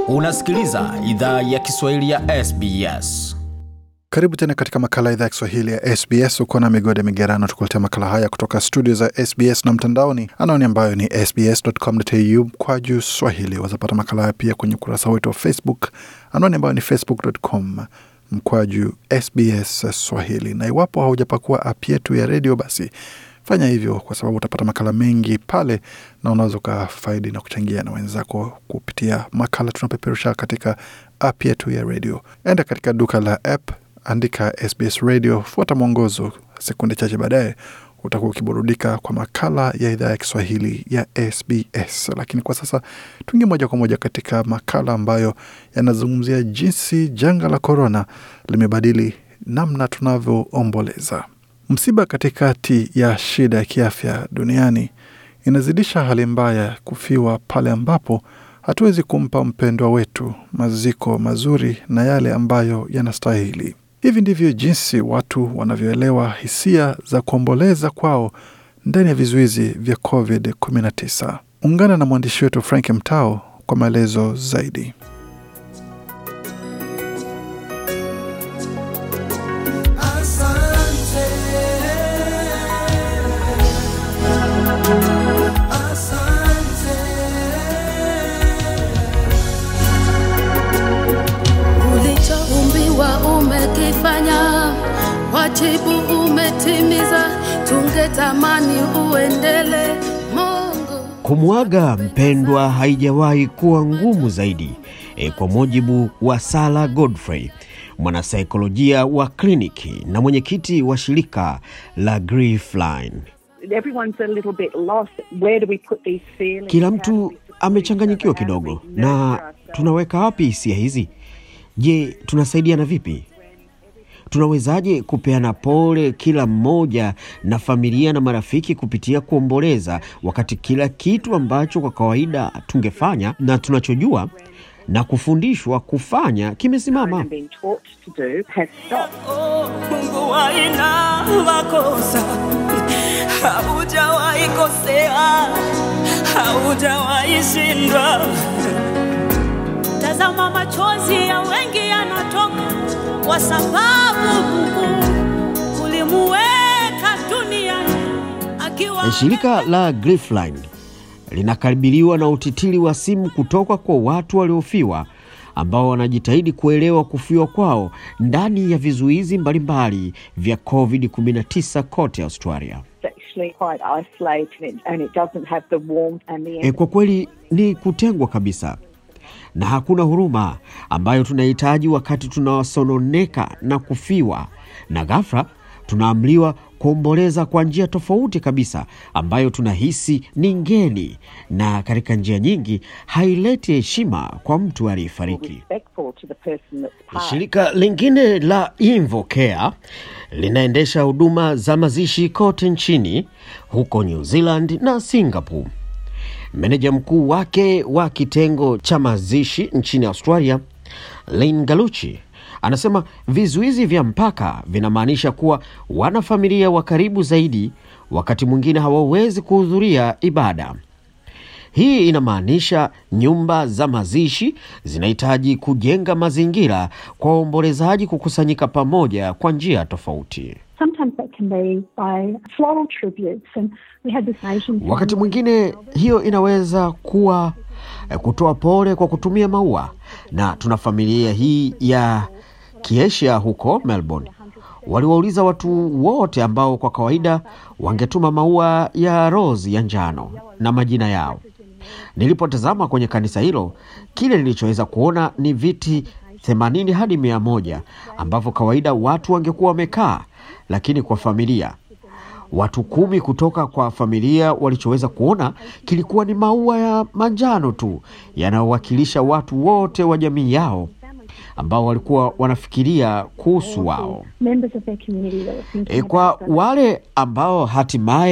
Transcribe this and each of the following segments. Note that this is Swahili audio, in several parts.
Unasikiliza idhaa ya Kiswahili ya SBS. Karibu tena katika makala idhaa ya Kiswahili ya SBS. Uko na migode migerano, tukuletea makala haya kutoka studio za SBS na mtandaoni, anaoni ambayo ni sbs.com.au kwa juu swahili. Wazapata makala haya pia kwenye ukurasa wetu wa Facebook, anaoni ambayo ni facebook.com mkwaju SBS Swahili. Na iwapo haujapakua app yetu ya redio, basi fanya hivyo, kwa sababu utapata makala mengi pale na unaweza ukafaidi na kuchangia na wenzako kupitia makala tunapeperusha katika app yetu ya redio. Enda katika duka la app, andika SBS Radio, fuata mwongozo. Sekunde chache baadaye utakuwa ukiburudika kwa makala ya idhaa ya Kiswahili ya SBS. Lakini kwa sasa tuingie moja kwa moja katika makala ambayo yanazungumzia jinsi janga la korona limebadili namna tunavyoomboleza. Msiba katikati ya shida ya kiafya duniani inazidisha hali mbaya ya kufiwa pale ambapo hatuwezi kumpa mpendwa wetu maziko mazuri na yale ambayo yanastahili. Hivi ndivyo jinsi watu wanavyoelewa hisia za kuomboleza kwao ndani ya vizuizi vya COVID-19. Ungana na mwandishi wetu Frank Mtao kwa maelezo zaidi. Asante. Asante. ulichoumbiwa umekifanya, wajibu umetimiza, tungetamani uendele Mungu. Kumwaga mpendwa haijawahi kuwa ngumu zaidi e, kwa mujibu wa Sara Godfrey, mwanasaikolojia wa kliniki na mwenyekiti wa shirika la Griefline. everyone's a little bit lost. Where do we put these feelings? Kila How do mtu we support amechanganyikiwa each other? How do kidogo, we na nurture ourselves? tunaweka wapi hisia hizi? Je, tunasaidiana vipi? Tunawezaje kupeana pole kila mmoja na familia na marafiki kupitia kuomboleza, wakati kila kitu ambacho kwa kawaida tungefanya na tunachojua na kufundishwa kufanya kimesimama? and been taught to do has stopped. Oh, Mungu haina makosa, haujawahi kosea, haujawahi shindwa. Tazama machozi ya wengi yanatoka kwa sababu Mungu ulimuweka duniani akiwa Shirika la Griefline linakabiliwa na utitiri wa simu kutoka kwa watu waliofiwa ambao wanajitahidi kuelewa kufiwa kwao ndani ya vizuizi mbalimbali vya COVID-19 kote Australia. It's actually quite isolated and it doesn't have the warmth and the E, kwa kweli ni kutengwa kabisa na hakuna huruma ambayo tunahitaji wakati tunawasononeka na kufiwa, na ghafla tunaamliwa kuomboleza kwa njia tofauti kabisa ambayo tunahisi ni ngeni, na katika njia nyingi haileti heshima kwa mtu aliyefariki. respectful to the person that's passed. Shirika lingine la InvoCare linaendesha huduma za mazishi kote nchini huko New Zealand na Singapore. Meneja mkuu wake wa kitengo cha mazishi nchini Australia, Lynn Galuchi, anasema vizuizi vya mpaka vinamaanisha kuwa wanafamilia wa karibu zaidi wakati mwingine hawawezi kuhudhuria ibada. Hii inamaanisha nyumba za mazishi zinahitaji kujenga mazingira kwa waombolezaji kukusanyika pamoja kwa njia tofauti. Sometimes that can be by floral tributes, and we had this Asian. Wakati family- mwingine hiyo inaweza kuwa eh, kutoa pole kwa kutumia maua, na tuna familia hii ya Kiasia huko Melbourne. Waliwauliza watu wote ambao kwa kawaida wangetuma maua ya rose ya njano na majina yao. Nilipotazama kwenye kanisa hilo, kile nilichoweza kuona ni viti 80 hadi mia moja ambavyo kawaida watu wangekuwa wamekaa, lakini kwa familia watu kumi kutoka kwa familia walichoweza kuona kilikuwa ni maua ya manjano tu yanayowakilisha watu wote wa jamii yao ambao walikuwa wanafikiria kuhusu wao. members of their community that were thinking E, kwa about them. wale ambao hatimaye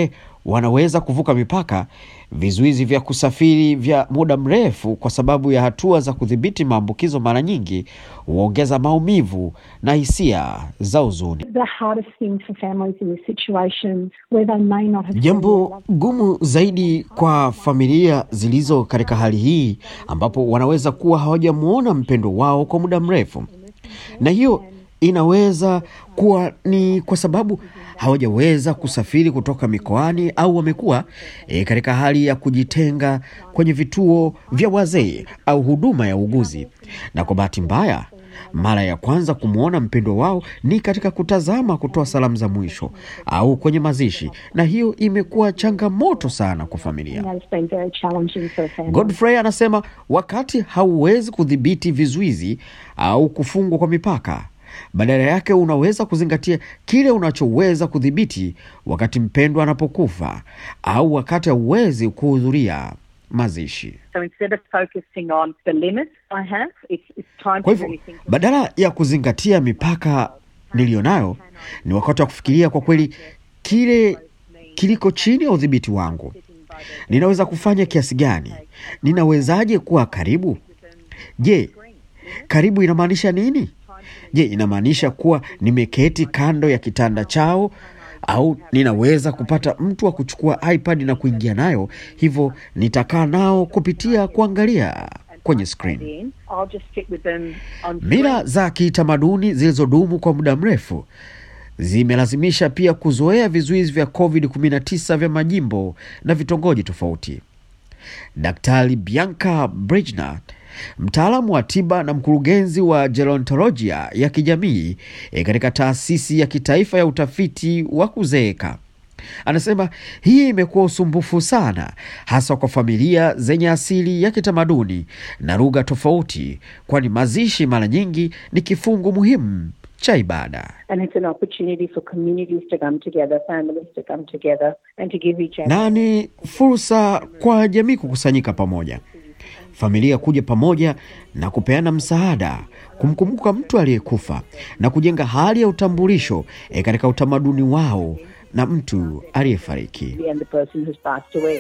wanaweza kuvuka mipaka, vizuizi vya kusafiri vya muda mrefu kwa sababu ya hatua za kudhibiti maambukizo mara nyingi huongeza maumivu na hisia za huzuni. The hardest thing for families in this situation where they may not have Jambo gumu zaidi kwa familia zilizo katika hali hii ambapo wanaweza kuwa hawajamwona mpendwa wao kwa muda mrefu, na hiyo inaweza kuwa ni kwa sababu hawajaweza kusafiri kutoka mikoani au wamekuwa e, katika hali ya kujitenga kwenye vituo vya wazee au huduma ya uguzi, na kwa bahati mbaya mara ya kwanza kumwona mpendwa wao ni katika kutazama kutoa salamu za mwisho au kwenye mazishi, na hiyo imekuwa changamoto sana kwa familia. That has been very challenging for a family. Godfrey anasema wakati hauwezi kudhibiti vizuizi au kufungwa kwa mipaka, badala yake unaweza kuzingatia kile unachoweza kudhibiti wakati mpendwa anapokufa au wakati hauwezi kuhudhuria mazishi. So instead of focusing on the limits I have, it's, it's time Kwa to hivyo really think badala ya kuzingatia mipaka niliyonayo, ni wakati wa kufikiria kwa kweli kile kiliko chini ya udhibiti wangu. Ninaweza kufanya kiasi gani? Ninawezaje kuwa karibu? Je, karibu inamaanisha nini? Je, inamaanisha kuwa nimeketi kando ya kitanda chao au ninaweza kupata mtu wa kuchukua iPad na kuingia nayo, hivyo nitakaa nao kupitia kuangalia kwenye screen. in. I'll just sit with them on Mila za kitamaduni zilizodumu kwa muda mrefu zimelazimisha pia kuzoea vizuizi vya COVID-19 vya majimbo na vitongoji tofauti. Daktari Bianca Bridgner, mtaalamu wa tiba na mkurugenzi wa gerontolojia ya kijamii e, katika taasisi ya kitaifa ya utafiti wa kuzeeka anasema hii imekuwa usumbufu sana, hasa kwa familia zenye asili ya kitamaduni na lugha tofauti, kwani mazishi mara nyingi ni kifungu muhimu cha ibada. And it's an opportunity for communities to come together, families to come together, and to give each other. na ni fursa kwa jamii kukusanyika pamoja, familia kuja pamoja na kupeana msaada, kumkumbuka mtu aliyekufa na kujenga hali ya utambulisho e, katika utamaduni wao na mtu aliyefariki. and the person who's passed away.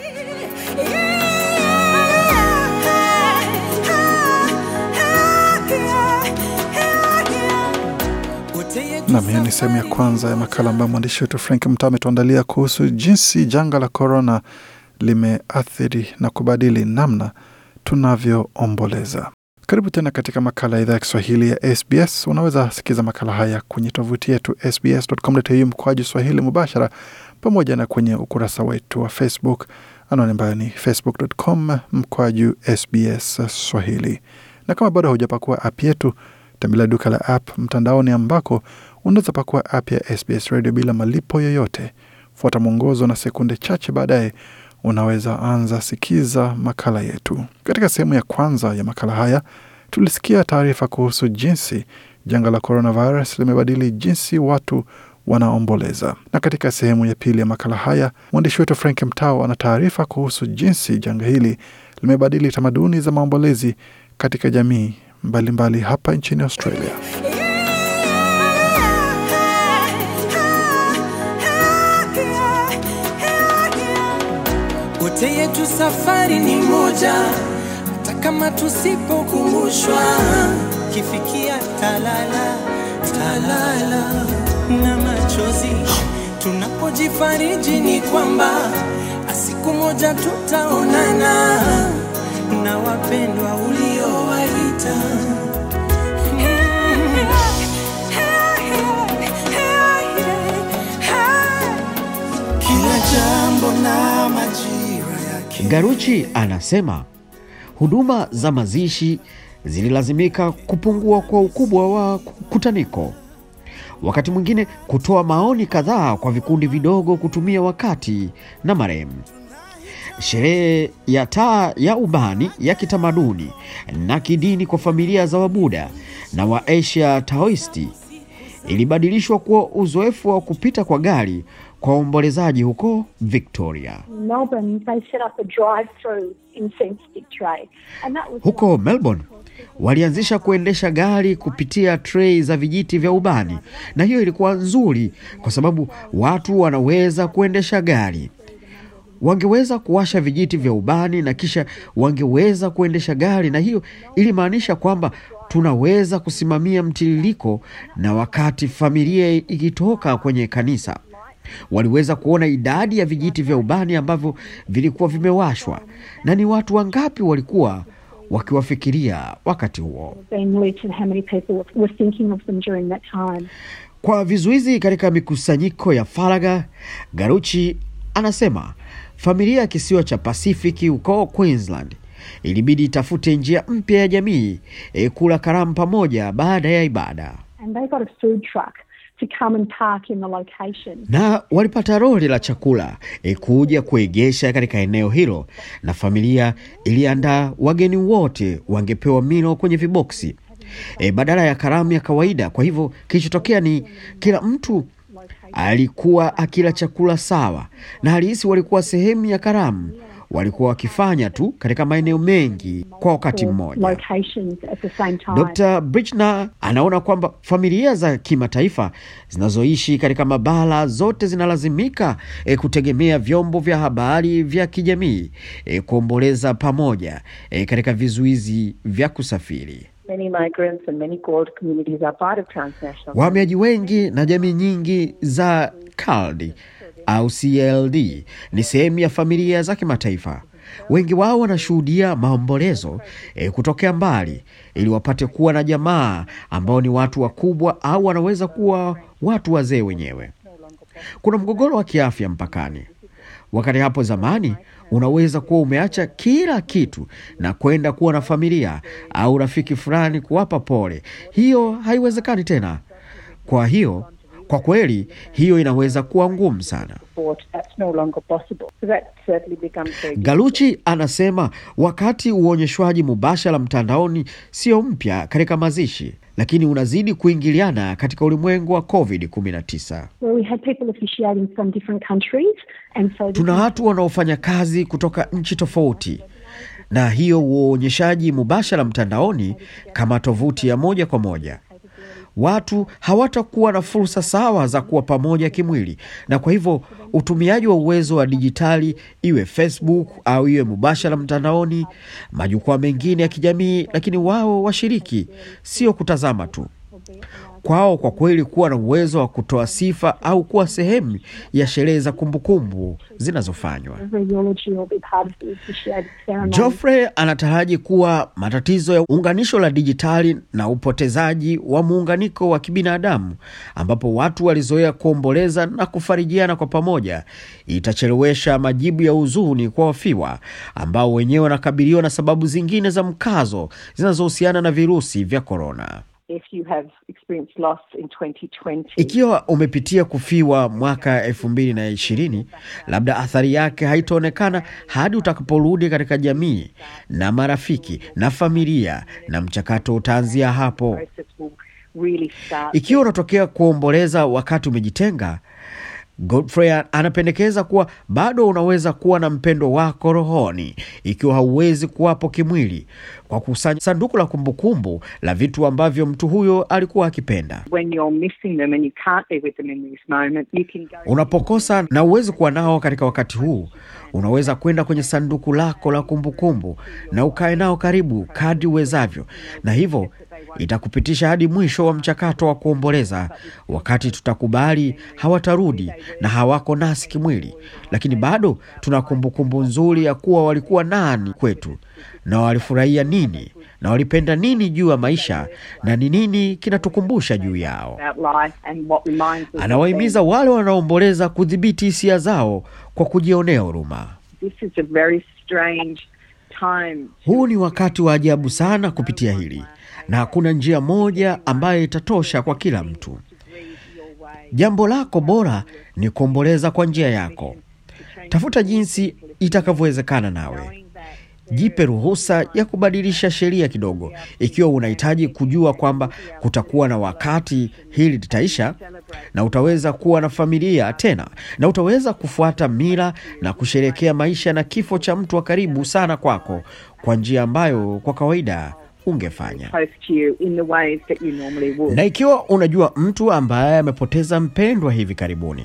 Nam, hiyo ni sehemu ya kwanza ya makala ambayo mwandishi wetu Frank Mtaa ametuandalia kuhusu jinsi janga la korona limeathiri na kubadili namna tunavyoomboleza. Karibu tena katika makala ya idhaa ya Kiswahili ya SBS. Unaweza sikiza makala haya kwenye tovuti yetu sbs.com.au mkoaji Swahili mubashara, pamoja na kwenye ukurasa wetu wa Facebook, anwani ambayo ni facebook.com mkoaju SBS Swahili. Na kama bado haujapakua app yetu, tembelea duka la app mtandaoni ambako unaweza pakua app ya SBS Radio bila malipo yoyote. Fuata mwongozo na sekunde chache baadaye unaweza anza sikiza makala yetu. Katika sehemu ya kwanza ya makala haya tulisikia taarifa kuhusu jinsi janga la coronavirus limebadili jinsi watu wanaomboleza, na katika sehemu ya pili ya makala haya mwandishi wetu Frank Mtao ana taarifa kuhusu jinsi janga hili limebadili tamaduni za maombolezi katika jamii mbalimbali mbali hapa nchini Australia. Wote yetu safari ni moja, hata kama tusipokumbushwa. Kifikia talala talala na machozi, tunapojifariji ni kwamba siku moja tutaonana na wapendwa uliowaita. Kila jambo na majira yake. Garuchi anasema huduma za mazishi zililazimika kupungua kwa ukubwa wa kutaniko, wakati mwingine kutoa maoni kadhaa kwa vikundi vidogo kutumia wakati na marehemu. Sherehe ya taa ya ubani ya kitamaduni na kidini kwa familia za Wabuda na Waasia Taoisti ilibadilishwa kuwa uzoefu wa kupita kwa gari kwa waombolezaji huko Victoria. Melbourne, they set up a drive-through incense stick tray, and that was Huko Melbourne walianzisha kuendesha gari kupitia trei za vijiti vya ubani, na hiyo ilikuwa nzuri kwa sababu watu wanaweza kuendesha gari. wangeweza kuwasha vijiti vya ubani na kisha wangeweza kuendesha gari, na hiyo ilimaanisha kwamba tunaweza kusimamia mtiririko, na wakati familia ikitoka kwenye kanisa waliweza kuona idadi ya vijiti vya ubani ambavyo vilikuwa vimewashwa na ni watu wangapi walikuwa wakiwafikiria wakati huo. being lit and how many people were thinking of them during that time. Kwa vizuizi katika mikusanyiko ya faragha, Garuchi anasema familia ya kisiwa cha Pasifiki huko Queensland ilibidi itafute njia mpya ya jamii e, kula karamu pamoja baada ya ibada, And they got a food truck to come and park in the location. na walipata lori la chakula e, kuja kuegesha katika eneo hilo, na familia iliandaa wageni wote wangepewa milo kwenye viboksi e, badala ya karamu ya kawaida. Kwa hivyo kilichotokea ni kila mtu alikuwa akila chakula sawa, na halisi walikuwa sehemu ya karamu. Walikuwa wakifanya tu katika maeneo mengi kwa wakati mmoja. Locations at the same time. Dr. Brichner anaona kwamba familia za kimataifa zinazoishi katika mabara zote zinalazimika e, kutegemea vyombo vya habari vya kijamii e, kuomboleza pamoja e, katika vizuizi vya kusafiri. Many migrants and many gold communities are part of transnational. Wahamiaji wengi na jamii nyingi za CALD au CLD ni sehemu ya familia za kimataifa. Wengi wao wanashuhudia maombolezo e, kutokea mbali ili wapate kuwa na jamaa ambao ni watu wakubwa au wanaweza kuwa watu wazee wenyewe. Kuna mgogoro wa kiafya mpakani. Wakati hapo zamani unaweza kuwa umeacha kila kitu na kwenda kuwa na familia au rafiki fulani kuwapa pole. Hiyo haiwezekani tena. Kwa hiyo kwa kweli hiyo inaweza kuwa ngumu sana. Support, that's no longer possible. So that certainly becomes very Galuchi anasema wakati uonyeshwaji mubashara mtandaoni sio mpya katika mazishi, lakini unazidi kuingiliana katika ulimwengu wa COVID-19. Where we had people officiating from different countries. And so this Tuna watu wanaofanya kazi kutoka nchi tofauti, na hiyo uonyeshaji mubashara mtandaoni kama tovuti ya moja kwa moja watu hawatakuwa na fursa sawa za kuwa pamoja kimwili, na kwa hivyo utumiaji wa uwezo wa dijitali, iwe Facebook au iwe mubashara mtandaoni, majukwaa mengine ya kijamii, lakini wao washiriki, sio kutazama tu kwao kwa kweli kuwa na uwezo wa kutoa sifa au kuwa sehemu ya sherehe za kumbukumbu zinazofanywa. every eulogy will be part of the officiated ceremony. Geoffrey anataraji kuwa matatizo ya unganisho la dijitali na upotezaji wa muunganiko wa kibinadamu ambapo watu walizoea kuomboleza na kufarijiana kwa pamoja itachelewesha majibu ya huzuni kwa wafiwa ambao wenyewe wanakabiliwa na sababu zingine za mkazo zinazohusiana na virusi vya korona. If you have experienced loss in 2020, Ikiwa umepitia kufiwa mwaka elfu mbili na ishirini, labda athari yake haitaonekana hadi utakaporudi katika jamii na marafiki na familia, na mchakato utaanzia hapo. process will really start. Ikiwa unatokea kuomboleza wakati umejitenga, Godfrey anapendekeza kuwa bado unaweza kuwa na mpendo wako rohoni ikiwa hauwezi kuwapo kimwili, kwa kusanya sanduku la kumbukumbu la vitu ambavyo mtu huyo alikuwa akipenda. When you're missing them and you can't be with them in this moment, you can go. Unapokosa na uwezi kuwa nao katika wakati huu, unaweza kwenda kwenye sanduku lako la kumbukumbu na ukae nao karibu kadri uwezavyo, na hivyo itakupitisha hadi mwisho wa mchakato wa kuomboleza, wakati tutakubali hawatarudi na hawako nasi kimwili, lakini bado tuna kumbukumbu nzuri ya kuwa walikuwa nani kwetu na walifurahia nini na walipenda nini juu ya maisha na ni nini kinatukumbusha juu yao. About life and what reminds us. of Anawahimiza wale wanaomboleza kudhibiti hisia zao kwa kujionea huruma. them. This is a very strange time. Huu ni wakati wa ajabu sana kupitia hili, na hakuna njia moja ambayo itatosha kwa kila mtu. Jambo lako bora ni kuomboleza kwa njia yako. Tafuta jinsi itakavyowezekana nawe. Jipe ruhusa ya kubadilisha sheria kidogo, ikiwa unahitaji kujua kwamba kutakuwa na wakati hili litaisha, na utaweza kuwa na familia tena, na utaweza kufuata mila na kusherehekea maisha na kifo cha mtu wa karibu sana kwako kwa njia ambayo kwa kawaida ungefanya. Close to you in the ways that you normally would. Na ikiwa unajua mtu ambaye amepoteza mpendwa hivi karibuni,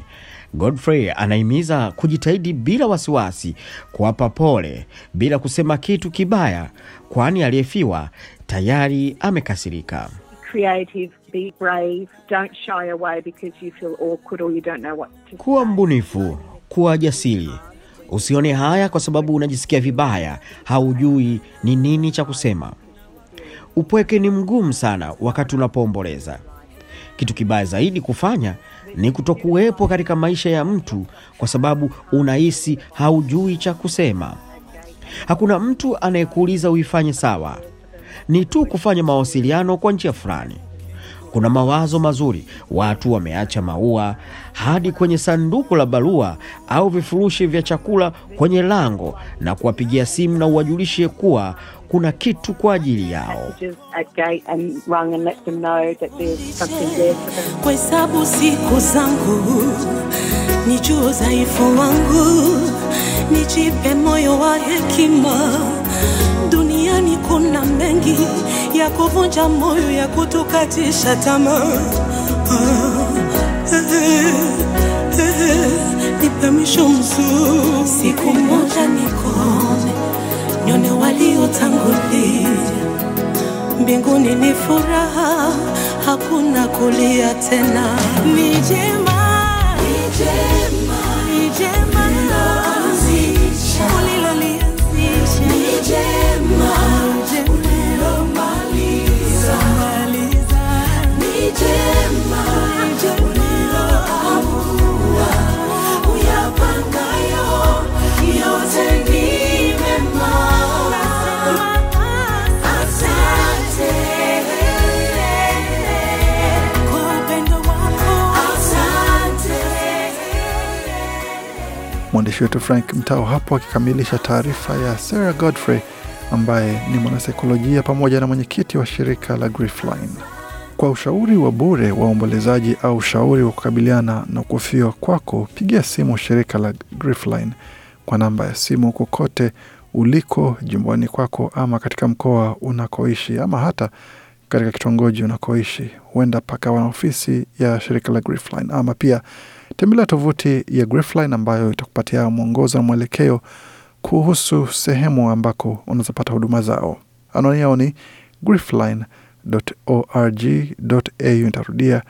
Godfrey anahimiza kujitahidi bila wasiwasi, kuwapa pole bila kusema kitu kibaya, kwani aliyefiwa tayari amekasirika. Creative, be brave, don't shy away because you feel awkward or you don't know what to Kuwa mbunifu, kuwa jasiri, usione haya kwa sababu unajisikia vibaya, haujui ni nini cha kusema. Upweke ni mgumu sana wakati unapoomboleza. Kitu kibaya zaidi kufanya ni kutokuwepo katika maisha ya mtu kwa sababu unahisi haujui cha kusema. Hakuna mtu anayekuuliza uifanye sawa, ni tu kufanya mawasiliano kwa njia fulani. Kuna mawazo mazuri, watu wameacha maua hadi kwenye sanduku la barua au vifurushi vya chakula kwenye lango na kuwapigia simu na uwajulishe kuwa kuna kitu kwa ajili yao. messages at gate and rung and let them know that there's something there for them. Kuhesabu siku zangu, nijue udhaifu wangu, nijipe moyo wa hekima. Duniani kuna mengi ya kuvunja moyo, ya kutukatisha tamaa. Ah, eh, eh, Nipe mwisho mzuri, siku moja nikone, nione waliotangulia mbinguni ni furaha, hakuna kulia tena. Ni jema, ni jema, ni jema ulilolianzisha, ni jema ulilomaliza, ni jema uliloamua uyapangayo yote ni mema. Asante kwa upendo wako, asante. Mwandishi wetu Frank Mtao hapo akikamilisha taarifa ya Sarah Godfrey ambaye ni mwanasaikolojia pamoja na mwenyekiti wa shirika la Griefline. Kwa ushauri wa bure wa uombolezaji au ushauri wa kukabiliana na kufiwa kwako, pigia simu shirika la Griefline kwa namba ya simu kokote uliko jimboni kwako, ama katika mkoa unakoishi, ama hata katika kitongoji unakoishi. Huenda pakawa na ofisi ya shirika la Griefline, ama pia tembelea tovuti ya Griefline ambayo itakupatia mwongozo na mwelekeo kuhusu sehemu ambako unazopata huduma zao. Anwani yao ni griefline.org.au. Nitarudia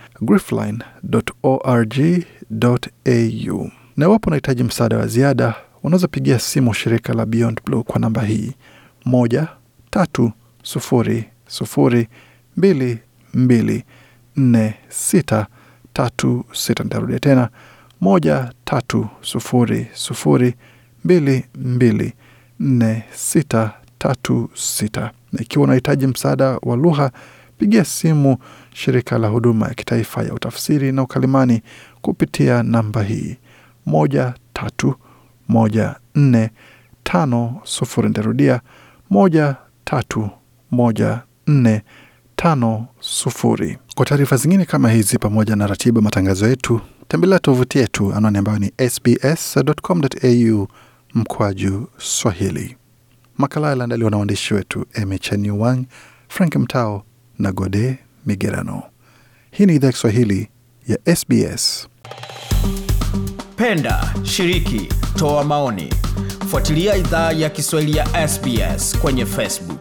griefline.org.au. Na iwapo unahitaji msaada wa ziada, unaweza pigia simu shirika la Beyond Blue kwa namba hii moja tatu sufuri sufuri mbili mbili nne sita tatu sita. Nitarudia tena moja tatu sufuri sufuri mbili mbili nne sita tatu sita. Na ikiwa unahitaji msaada wa lugha, pigia simu shirika la huduma ya kitaifa ya utafsiri na ukalimani kupitia namba hii moja tatu moja nne tano sufuri. Nitarudia moja tatu moja nne tano sufuri. Kwa taarifa zingine kama hizi pamoja na ratiba matangazo yetu, tembelea tovuti yetu anwani ambayo ni sbs.com.au mkwaju Swahili. Makala yaliandaliwa na waandishi wetu Emecheni Wang, Frank Mtao na Gode Migerano. Hii ni idhaa ya Kiswahili ya SBS. Penda, shiriki, toa maoni. Fuatilia idhaa ya Kiswahili ya SBS kwenye Facebook.